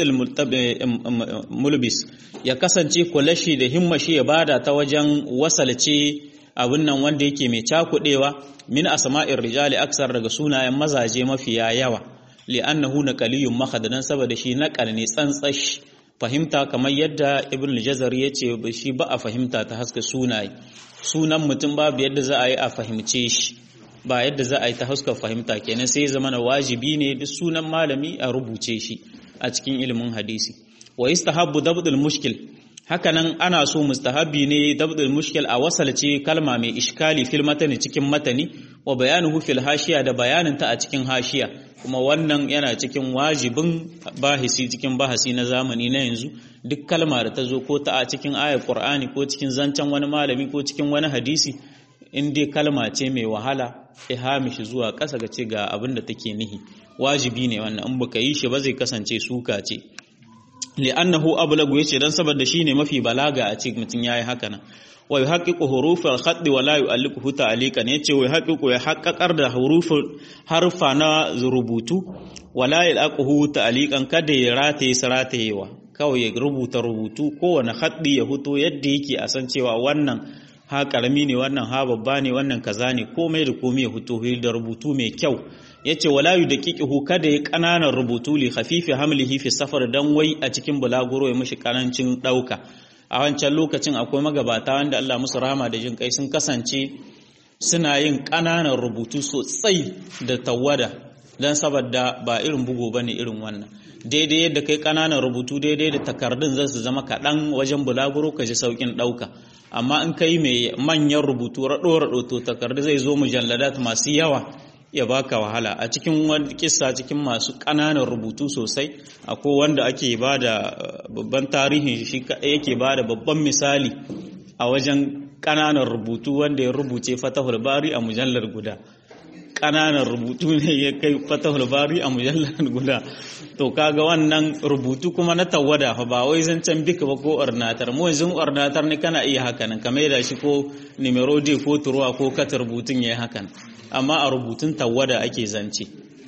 mulbis ya kasance kulashi da himmashi ya bada ta wajen wasalce abin nan wanda yake mai cakudewa min asma'ir rijali aksar daga sunayen mazaje mafiya yawa li'annahu naqaliyun mahadadan saboda shi naqal ne tsantsash fahimta kamar yadda ibn al-jazar yace shi ba a fahimta ta haska sunaye sunan mutum babu yadda za a yi a fahimce shi ba yadda za a yi ta haska fahimta kenan sai zama na wajibi ne duk sunan malami a rubuce shi a cikin ilimin hadisi wa istahabbu dabdul mushkil hakanan ana so mustahabi ne dabdul mushkil a wasalce kalma mai iskali fil matani cikin matani wa bayanuhu fil hashiya da bayanin ta a cikin hashiya kuma wannan yana cikin wajibin bahisi cikin bahasi na zamani na yanzu duk kalma da ta zo ko ta a cikin ayar qur'ani ko cikin zancen wani malami ko cikin wani hadisi in dai kalma ce mai wahala ihamishi zuwa ƙasa ga ce ga abin da take nihi wajibi ne wannan in baka yi shi ba zai kasance suka ce li'annahu ablagu yace dan saboda shine mafi balaga a cikin mutun yayi haka nan wa yuhaqqiqu hurufal khatt wa la yu'alliquhu ta'liqan yace wa yuhaqqiqu ya haqqaqar da huruful harfa na rubutu wa la yu'alliquhu ta'liqan kada ya rataye saratayewa kawai ya rubuta rubutu kowane haddi ya huto yadda yake a san cewa wannan ha karami ne wannan ha babba ne wannan kaza ne komai da komai ya huto da rubutu mai kyau yace wala yudaqiquhu kada ya kananan rubutu li khafifi hamlihi fi safar dan wai a cikin bulaguro ya mishi karancin dauka a wancan lokacin akwai magabata wanda Allah musu rahama da jin kai sun kasance suna yin kananan rubutu sosai da tawada dan saboda ba irin bugu bane irin wannan daidai yadda kai kananan rubutu daidai da takardun zai su zama kaɗan wajen bulaguro ka ji saukin ɗauka amma in kai mai manyan rubutu raɗo-raɗo to takardu zai zo mujalladat masu yawa ya baka wahala a cikin wani kissa cikin masu ƙananan rubutu sosai akwai wanda ake ba da babban tarihin shi kaɗai yake ba da babban misali a wajen ƙananan rubutu wanda ya rubuce fatahul bari a mujallar guda ƙananan rubutu ne ya kai fatahul bari a mujallar guda to kaga wannan rubutu kuma na tawada fa ba wai zancen bika ba ko ornatar mu yanzu ornatar ne kana iya hakan kamar da shi ko numero d ko turuwa ko kata rubutun yayi hakan amma a rubutun tawada ake zance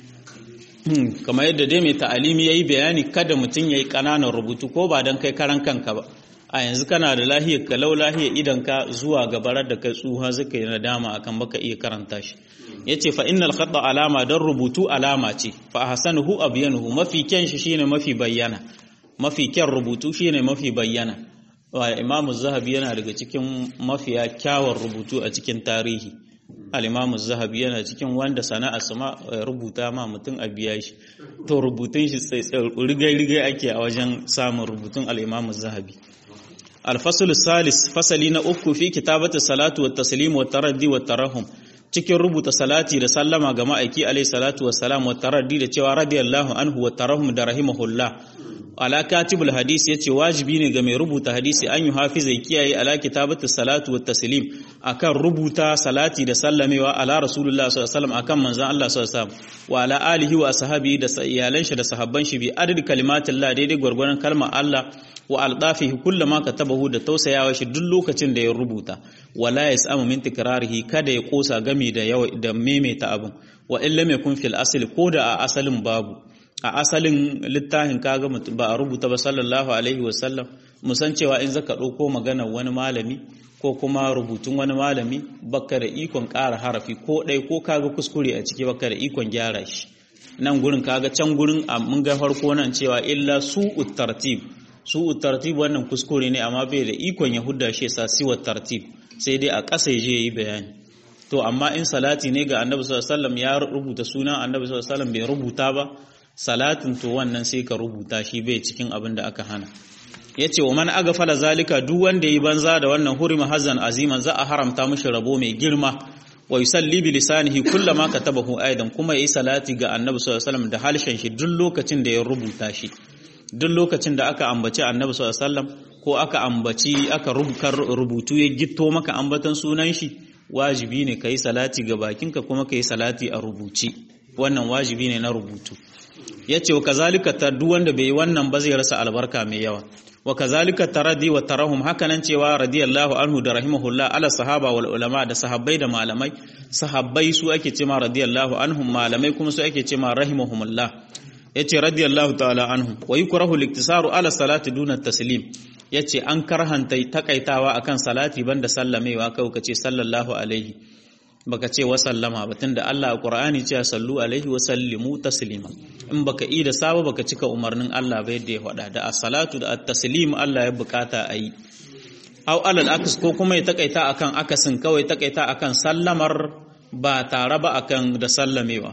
kamar yadda dai mai ta'alimi yayi bayani kada mutum yayi kananan rubutu ko ba dan kai karan kanka ba a yanzu kana da lahiyar ka lau lahiyar idan ka zuwa gabarar da kai tsuha zaka yi nadama akan baka iya karanta shi yace fa innal khata alama dan rubutu alama ce fa ahsanuhu abyanuhu mafi kyan shi shine mafi bayyana mafi kyan rubutu shine mafi bayyana wa imam zahabi yana daga cikin mafiya kyawun rubutu a cikin tarihi al-imam zahabi yana cikin wanda sana'a sama rubuta ma mutum a biya shi to rubutun shi sai rigai rigai ake a wajen samun rubutun al-imam zahabi الفصل الثالث فصلي na uku fi kitabati salatu wat taslim wat taraddi wat tarahum cikin rubuta salati da sallama ga ma'aiki alayhi salatu wassalam wa taraddi da cewa radiyallahu anhu wa tarahum da rahimahullah ala katibul hadisi yace wajibi ne ga mai rubuta hadisi an yi hafiza kiyaye ala kitabati salatu wat taslim akan rubuta salati da sallamewa ala rasulullah sallallahu alaihi wasallam akan manzon Allah sallallahu alaihi wasallam wa ala alihi wa ashabihi da iyalan shi da sahabban shi bi adad kalimatillah daidai gwargwaron kalmar Allah wa aldafihi kullama katabahu da tausayawa shi duk lokacin da ya rubuta wala yasamu min tikrarihi kada ya kosa gami da yawa da maimaita abin wa illa mai kun fil asli ko da a asalin babu a asalin littafin kaga ba a rubuta ba sallallahu alaihi wa sallam musan cewa in zaka dauko maganar wani malami ko kuma rubutun wani malami baka da ikon ƙara harafi ko ɗaya ko kaga kuskure a ciki baka da ikon gyara shi nan gurin kaga can gurin mun ga farko nan cewa illa su'ut tartib su tartib wannan kuskure ne amma bai da ikon ya hudda shi sa siwa tartib sai dai a ƙasa je yi bayani to amma in salati ne ga annabi sallallahu alaihi wasallam ya rubuta sunan annabi sallallahu alaihi wasallam bai rubuta ba salatin to wannan sai ka rubuta shi bai cikin abin da aka hana yace wa man agafala zalika duk wanda yi banza da wannan hurima hazan aziman za a haramta mishi rabo mai girma wa yusalli bi lisanihi kullama katabahu aidan kuma yayi salati ga annabi sallallahu alaihi wasallam da halshen shi duk lokacin da ya rubuta shi duk lokacin da aka ambaci annabi sallallahu alaihi wasallam ko aka ambaci aka rubutu ya gitto maka ambatan sunan shi wajibi ne kai salati ga bakinka kuma kai salati a rubuce wannan wajibi ne na rubutu yace wa kazalika ta duk wanda bai yi wannan ba zai rasa albarka mai yawa wa kazalika taradi wa tarahum hakanan cewa radiyallahu anhu da rahimahullah ala sahaba wal ulama da sahabbai da malamai sahabbai su ake cewa radiyallahu anhum malamai kuma su ake cewa rahimahumullah yace radiyallahu ta'ala anhum wa yukrahu liktisaru ala salati duna taslim yace an karhanta takaitawa akan salati banda sallamewa kai kace sallallahu alaihi baka ce wa sallama ba tunda Allah a Qur'ani ce sallu alaihi wa sallimu taslima in baka yi da saba baka cika umarnin Allah ba yadda ya faɗa da as-salatu da at-taslim Allah ya bukata ayi aw alal aks ko kuma ya takaita akan akasin kawai takaita akan sallamar ba tare ba akan da sallamewa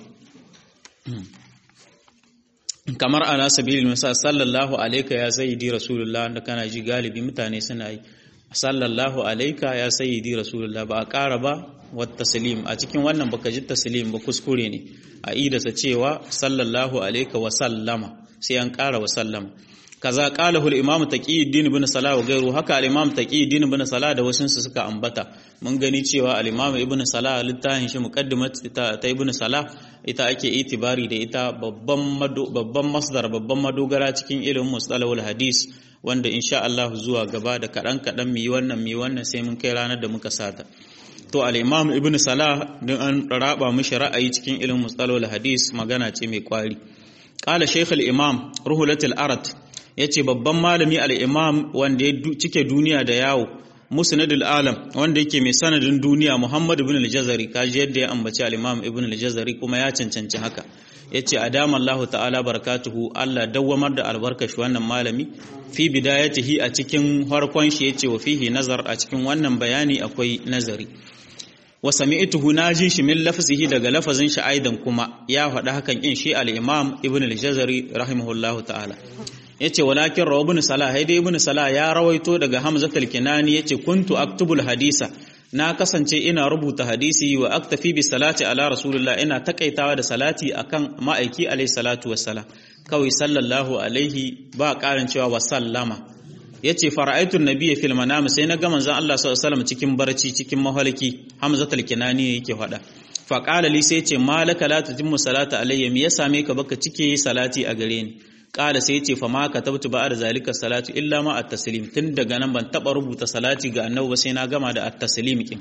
kamar ala sabilil misal sallallahu alayka ya sayyidi rasulullah da kana ji galibi mutane suna yi sallallahu alayka ya sayyidi rasulullah ba a ƙara ba wata taslim a cikin wannan baka ji taslim ba kuskure ne a idasa cewa sallallahu alayka wa sallama sai an ƙara wa sallama kaza qalahu al-imam taqiyuddin ibn salah wa gairu haka al-imam taqiyuddin ibn salah da wasun su suka ambata mun gani cewa al-imam ibn salah littafin shi muqaddimat ta, ta ibn salah ita ake itibari da ita babban babban masdar babban madogara cikin ilimin mustalahul hadis wanda insha Allah zuwa gaba da kadan kadan mi wannan mi wannan sai mun kai ranar da muka sata to al-imam ibn salah din an raba mishi ra'ayi cikin ilimin mustalahul hadis magana ce mai kwari qala shaykh al-imam ruhulatul arat ya ce babban malami al'imam wanda ya cike duniya da yawo musnadul alam wanda yake mai sanadin duniya muhammadu ibn al-jazari kaji yadda ya ambaci al'imam ibn al-jazari kuma ya cancanci haka ya ce a damar Allah ta'ala barakatuhu Allah dawwamar da albarkashi wannan malami fi bidayatihi a cikin harkon shi ya ce wa fihi nazar a cikin wannan bayani akwai nazari wa sami'tuhu naji shi min lafzihi daga lafazin shi aidan kuma ya faɗa hakan in shi al-imam ibn al-jazari rahimahullahu ta'ala yace walakin rawa ibn salah haide ibn salah ya rawaito daga hamza al-kinani yace kuntu aktubul hadisa na kasance ina rubuta hadisi wa aktafi bi salati ala rasulullah ina takaitawa da salati akan ma'aiki alayhi salatu wassalam kawai sallallahu alaihi ba karin cewa wa sallama yace fara'aitu nabiyya fil manam sai na ga manzon Allah sallallahu alaihi wasallam cikin barci cikin mahaliki hamza al-kinani yake faɗa fa qala li sai yace malaka la tutimmu salata alayya me ya same ka baka cike salati a gare ni kala sai ce fa ma katabtu ba da zalika salatu illa ma at-taslim tun daga nan ban taba rubuta salati ga annabi sai na gama da at-taslim kin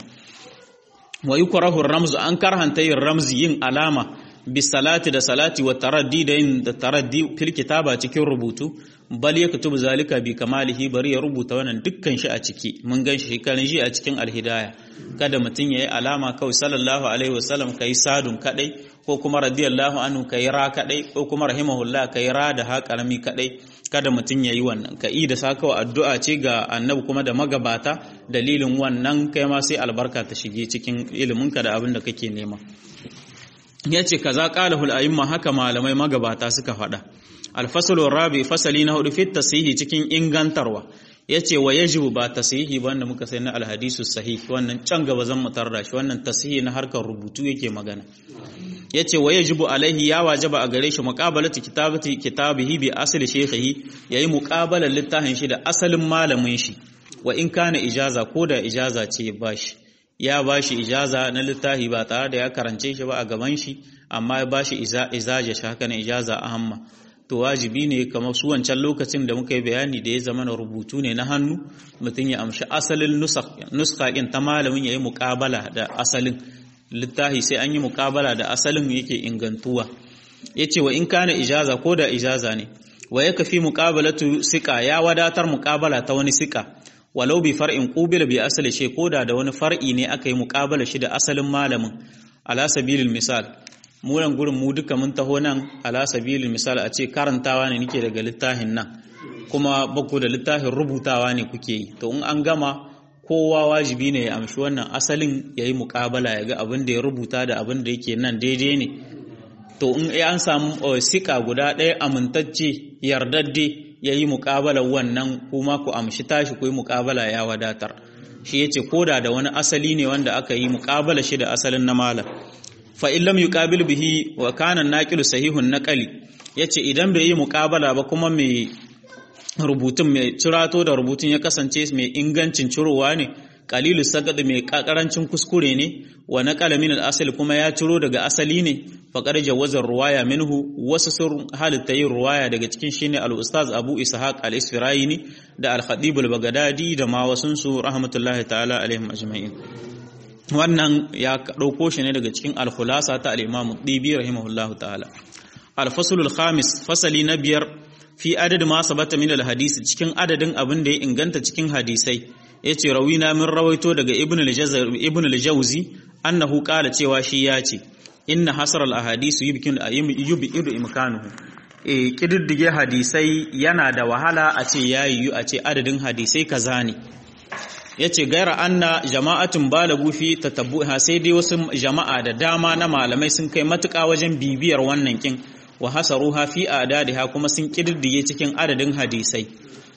wa yukrahu ar-ramz an karhanta yin ramzi yin alama bi salati da salati wa taraddi da yin da taraddi fil kitaba cikin rubutu bal yaktubu zalika bi kamalihi bari ya rubuta wannan dukkan shi a ciki mun gan shi kan shi a cikin al-hidayah kada mutun yayi alama kawai sallallahu alaihi wasallam kai sadun kadai ko kuma radiyallahu anhu kai ra kadai ko kuma rahimahullah kai ra da ha karami kadai kada mutum yayi wannan ka yi da sakawa addu'a ce ga annabi kuma da magabata dalilin wannan kai ma sai albarka ta shige cikin iliminka da abin da kake nema yace kaza qalahul a'imma haka malamai magabata suka faɗa alfasalu rabi fasali na hudu fit tasihi cikin ingantarwa yace wa yajibu ba tasihi ba wanda muka sai na alhadisu sahih wannan can gaba zan mu tarda shi wannan tasihi na harkar rubutu yake magana yace wa yajibu alaihi ya wajaba a gare shi muqabalatu kitabati kitabihi bi asli shaykhihi yayi muqabalar littafin shi da asalin malamin shi wa in kana ijaza ko da ijaza ce bashi ya bashi ijaza na littafi ba tare da ya karance shi ba a gaban shi amma ya bashi izaja shi haka na ijaza ahamma to wajibi ne kamar su wancan lokacin da muka yi bayani da ya zama na rubutu ne na hannu mutum ya amshi asalin nuskakin ta malamin ya yi muƙabala da asalin littafi sai an yi muƙabala da asalin yake ingantuwa ya ce wa in kana ijaza ko da ijaza ne wa ya kafi muƙabalatu siƙa ya wadatar muƙabala ta wani siƙa walau bi far'in qubila bi asali she ko da da wani far'i ne aka yi muƙabala shi da asalin malamin ala sabilil misal mu nan gurin mu duka mun taho nan ala sabilil misal a ce karantawa ne nake daga littafin nan kuma baku da littafin rubutawa ne kuke yi to in an gama kowa wajibi ne ya amshi wannan asalin ya yi muƙabala ya ga abin da ya rubuta da abin da yake nan daidai ne to in an samu sika guda ɗaya amintacce yardadde ya yi muƙabala wannan kuma ku amshi tashi ku yi muƙabala ya wadatar shi ya ce koda da wani asali ne wanda aka yi muƙabala shi da asalin na malam fa in lam yuqabil bihi wa kana naqilu sahihun naqali yace idan bai yi muƙabala ba kuma mai rubutun mai cirato da rubutun ya kasance mai ingancin cirowa ne qalilu sagad mai karancin kuskure ne wa naqala min al-asl kuma ya ciro daga asali ne faqad jawaza ruwaya minhu wasu sun halitta yin ruwaya daga cikin shine al-ustaz Abu Ishaq al-Isfirayini da al-Khatib al-Baghdadi da ma wasun su rahmatullahi ta'ala alaihim ajma'in wannan ya dauko shi ne daga cikin al-khulasa ta al-Imam Dibi rahimahullahu ta'ala al-fasl al-khamis fasali na biyar fi adad ma sabata min al-hadisi cikin adadin abin da ya inganta cikin hadisai yace rawina min rawaito daga ibn ibn al-jawzi annahu qala cewa shi ya ce inna hasar al-ahadisu yubkin yubidu imkanuhu eh kididdige hadisai yana da wahala a ce yayi a ce adadin hadisai kaza ne yace gaira anna jama'atun balagu fi tatabbuha sai dai wasu jama'a da dama na malamai sun kai matuƙa wajen bibiyar wannan kin wa hasaruha fi adadiha kuma sun kididdige cikin adadin hadisai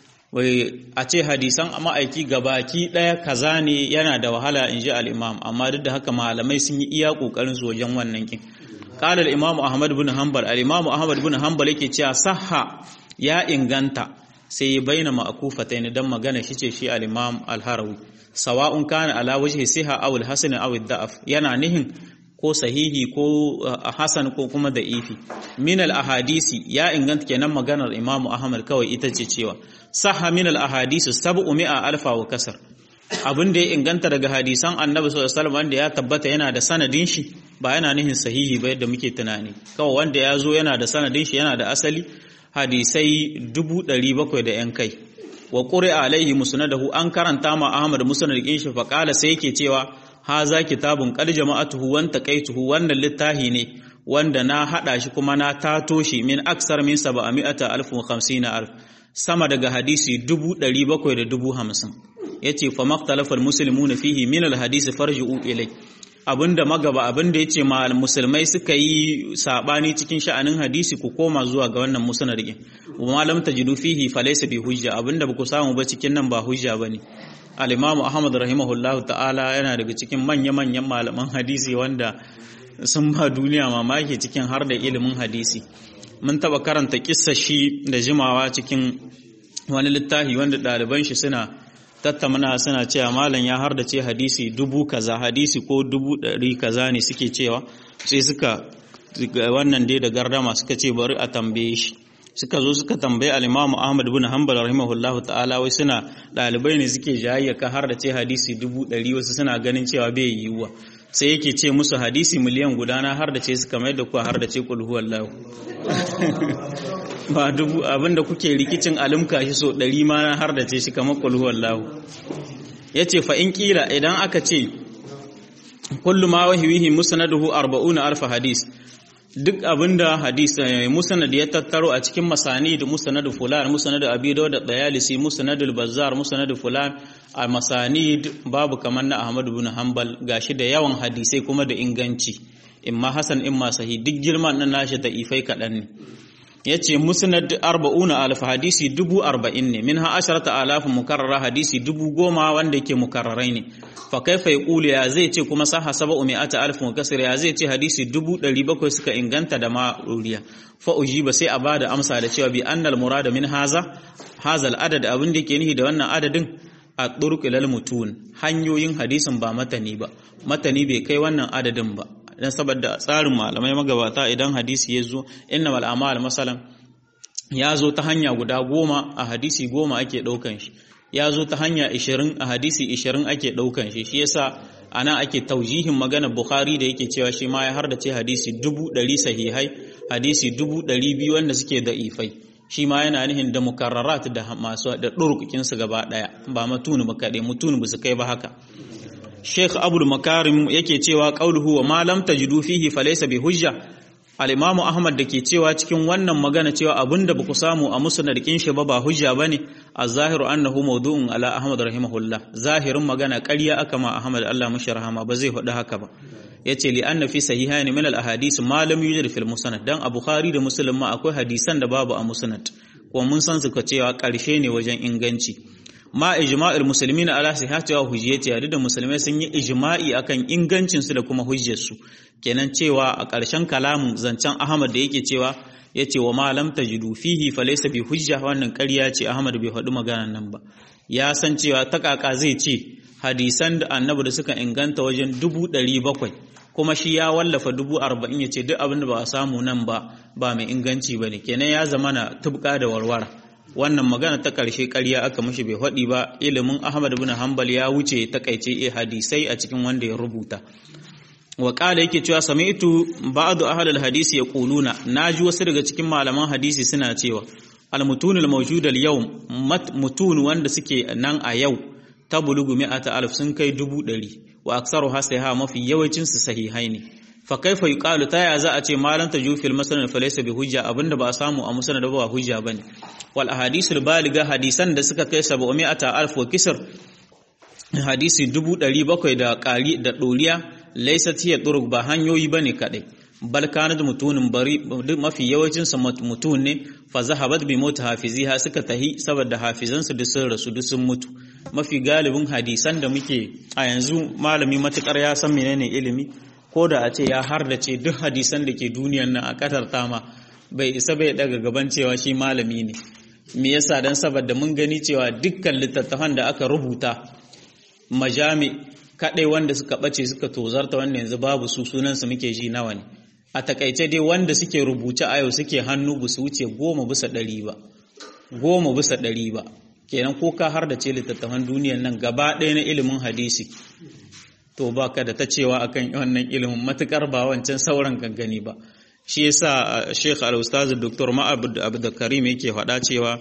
wai a ce hadisan ma'aiki gabaki ɗaya kaza ne yana da wahala in ji al'imam amma duk da haka malamai sun yi iya ƙoƙarin su wajen wannan kin ƙalar imam ahmad bin hanbal al'imam ahmad bin hanbal yake cewa sahha ya inganta sai ya bayyana ma'akufa ta don magana shi ce shi al'imam al-harawi sawa'un kana ala wajhi siha aw al-hasan aw ad-da'af yana nihin ko sahihi ko hasan ko kuma da ifi min al-ahadisi ya inganta kenan maganar imam ahmad kawai ita ce cewa sahha min al-ahadisi sab'u mi'a alfa wa kasar abin da ya inganta daga hadisan annabi sallallahu alaihi wasallam wanda ya tabbata yana da sanadin shi ba yana nihin sahihi ba yadda muke tunani kawai wanda ya zo yana da sanadin shi yana da asali hadisai dubu ɗari bakwai da ‘yan kai wa ƙuri alaihi musnadahu an karanta ma ahmad musnadin shi faƙala sai yake cewa ha za kitabun ƙal jama'atuhu wan taqaituhu wannan littahi ne wanda na haɗa shi kuma na tato shi min aksar min saba'ami'ata alf wa khamsina alf sama daga hadisi dubu ɗari bakwai da dubu hamsin ya ce fa maktalafar musulmuna fihi min alhadisi farji'u ilai abinda magaba abinda yace ma musulmai suka yi sabani cikin sha'anin hadisi ku koma zuwa ga wannan musnadin wa lam tajidu fihi falaysa bi hujja abinda ba ku samu ba cikin nan ba hujja bane al-imamu ahmad rahimahullahu ta'ala yana daga cikin manya manyan malaman hadisi wanda sun ba duniya mamaki cikin har da ilimin hadisi mun taba karanta kissa shi da jimawa cikin wani littafi wanda ɗaliban shi suna tattamana suna cewa malam ya har da ce hadisi dubu kaza hadisi ko dubu ɗari kaza ne suke cewa sai suka wannan dai da gardama suka ce bari a tambaye shi suka zo suka tambaye al-Imam Ahmad bin Hanbal rahimahullah ta'ala wai suna ɗalibai ne suke jayayya ka har da ce hadisi dubu ɗari wasu suna ganin cewa bai yiwuwa sai yake ce musu hadisi miliyan gudana har da ce suka mai da kuwa har da ce kul huwallahu ba dubu abinda kuke rikicin alimka shi so ɗari ma na har da ce shi kamar kul huwallahu yace fa in kila idan aka ce kullu ma wahihi musnaduhu 40 alf hadis duk abinda hadis musnad ya tattaro a cikin masani da musnad fulan musnad abi dawud da dayalisi musnad al-bazzar musnad fulan a masani babu kamar na ahmad ibn hanbal gashi da yawan hadisai kuma da inganci imma hasan imma sahih duk girman nan nashi da ifai kadan ne yace musnad 40 alf hadisi dubu arba'in ne minha asharata alaf mukarrara hadisi dubu goma wanda yake mukarrarai ne fa kaifa yaqulu ya zai ce kuma saha sab'u mi'ata alf mukassir ya zai ce hadisi dubu ɗari bakwai suka inganta da ma ruriya fa ujiba sai a bada amsa da cewa bi annal murada min haza hazal adad abin da yake nihi da wannan adadin a turq ilal mutun hanyoyin hadisin ba matani ba matani bai kai wannan adadin ba dan saboda tsarin malamai magabata idan hadisi ya zo innamal a'mal masalan ya zo ta hanya guda goma a hadisi goma ake ɗaukan shi ya zo ta hanya ishirin a hadisi ishirin ake ɗaukan shi shi yasa ana ake taujihin magana bukhari da yake cewa shi ma ya har da ce hadisi dubu ɗari sahihai hadisi dubu ɗari biyu wanda suke da ifai shi ma yana nihin da mukarrarat da masu da ɗurkukinsu gaba ɗaya ba matunu ba kaɗai mutunu ba su kai ba haka Sheikh Abdul Makarim yake cewa qauluhu wa ma lam tajidu fihi falaysa bi hujja al-imamu ahmad da ke cewa cikin wannan magana cewa abinda ba ku samu a musnad kin shi ba ba hujja bane az-zahiru annahu mawdu'un ala ahmad rahimahullah zahirin magana ƙarya aka ma ahmad Allah mashi rahama ba zai faɗi haka ba yace li anna fi sahihayn min al-ahadith ma lam yujad fil musnad dan a bukhari da muslim ma akwai hadisan da babu a musnad kuma mun san suka cewa ƙarshe ne wajen inganci ma ijma'ul muslimina ala sihhati wa hujjati yadda da musulmai sun yi ijma'i akan ingancin su da kuma hujjar su kenan cewa a ƙarshen kalamin zancen Ahmad da yake cewa yace wa ma lam tajidu fihi falaysa bi hujja wannan ƙarya ce Ahmad bai faɗi maganan nan ba ya san cewa ta kaka zai ce hadisan da annabi da suka inganta wajen dubu ɗari bakwai kuma shi ya wallafa dubu arba'in ya ce duk abin da ba a samu nan ba ba mai inganci ba ne kenan ya zama na tubka da warwara wannan magana ta ƙarshe ƙarya aka mashi bai faɗi ba ilimin ahmad bin hanbal ya wuce takaice e hadisai a cikin wanda ya rubuta wa ƙala yake cewa sami'tu ba'du ahlul hadisi yaquluna naji wasu daga cikin malaman hadisi suna cewa al-mutunul mawjud al-yawm mutun wanda suke nan a yau tabulugu mi'ata alf sun kai dubu ɗari wa aksaru hasaiha mafi yawancin su sahihai ne fa kaifa yuqalu ta ya za a ce malam taju fil masnad fa laysa bi hujja abinda ba a samu a musnad ba hujja bane wal ahadisul baliga hadisan da suka kai 700 alf wa kisr hadisi dubu ɗari bakwai da ƙari da ɗoriya laysat hiya turuq ba hanyoyi bane kadai bal kanat mutunin bari mafi yawancin sa mutun ne fa zahabat bi mota hafiziha suka tahi saboda hafizansu duk sun rasu duk sun mutu mafi galibin hadisan da muke a yanzu malami matukar ya san menene ilimi ko da a ce ya hardace duk hadisan da ke duniyan nan a katar tama bai isa bai daga gaban cewa shi malami ne me yasa dan saboda mun gani cewa dukkan littattafan da aka rubuta majami kadai wanda suka bace suka tozarta wanda yanzu babu su sunan su muke ji nawa ne a takaice dai wanda suke rubuce a yau suke hannu ba su wuce goma bisa ɗari ba goma bisa ɗari ba kenan ko ka har da ce littattafan duniyan nan gaba ɗaya na ilimin hadisi to ba ka da ta cewa akan wannan ilimin matukar ba wancan sauran gangani ba shi yasa Sheikh Al-Ustaz Dr. Ma'abud Abdulkarim yake faɗa cewa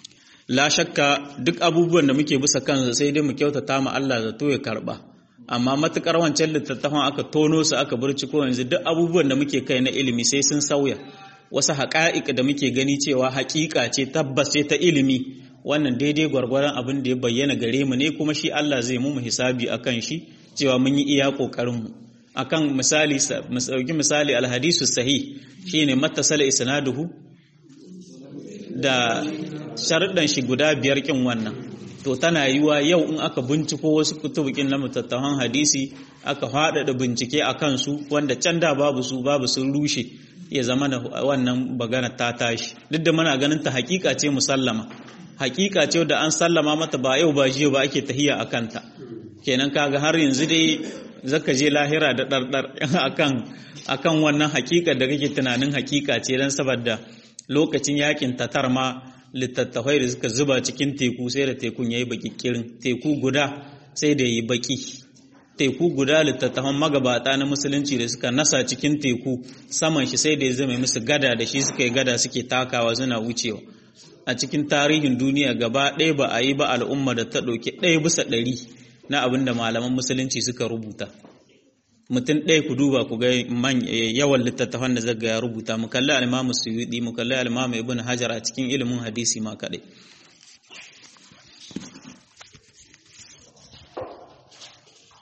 la shakka duk abubuwan da muke bisa kansu sai dai mu kyautata ma Allah zato ya karba amma matukar wancan littattafan aka tono su aka burciko yanzu duk abubuwan da muke kai na ilimi sai sun sauya wasu haƙa'iƙ da muke gani cewa haƙiƙa ce tabbas ce ta ilimi wannan daidai gwargwaron abin da ya bayyana gare mu ne kuma shi Allah zai mu hisabi akan shi cewa mun yi iya kokarin mu akan misali mu dauki misali alhadisu sahih shine mattasala isnaduhu da sharuɗan shi guda biyar kin wannan to tana yiwa yau in aka binciko wasu kutubukin na mutattahan hadisi aka faɗaɗa bincike a kansu wanda can da babu su babu sun rushe ya zama da wannan bagana ta tashi duk da muna ganin ta hakika ce musallama hakika ce da an sallama mata ba yau ba jiya ba ake tahiya a kanta kenan kaga har yanzu dai zaka je lahira da ɗarɗar akan akan wannan hakika da kake tunanin hakika ce dan saboda lokacin yakin tatar ma littattafai da suka zuba cikin teku sai da tekun yayi bakikirin teku guda sai da yi baki teku guda littattafan magabata na musulunci da suka nasa cikin teku saman shi sai da ya zama musu gada da shi suka yi gada suke takawa suna wucewa a cikin tarihin duniya gaba ɗaya ba a yi ba al'umma da ta ɗauki ɗaya bisa ɗari na abin da malaman musulunci suka rubuta mutum ɗaya ku duba ku ga yawan littattafan da zaga ya rubuta mu kalli al-imamu suyudi mu kalli al-imamu ibn hajar a cikin ilimin hadisi ma kaɗai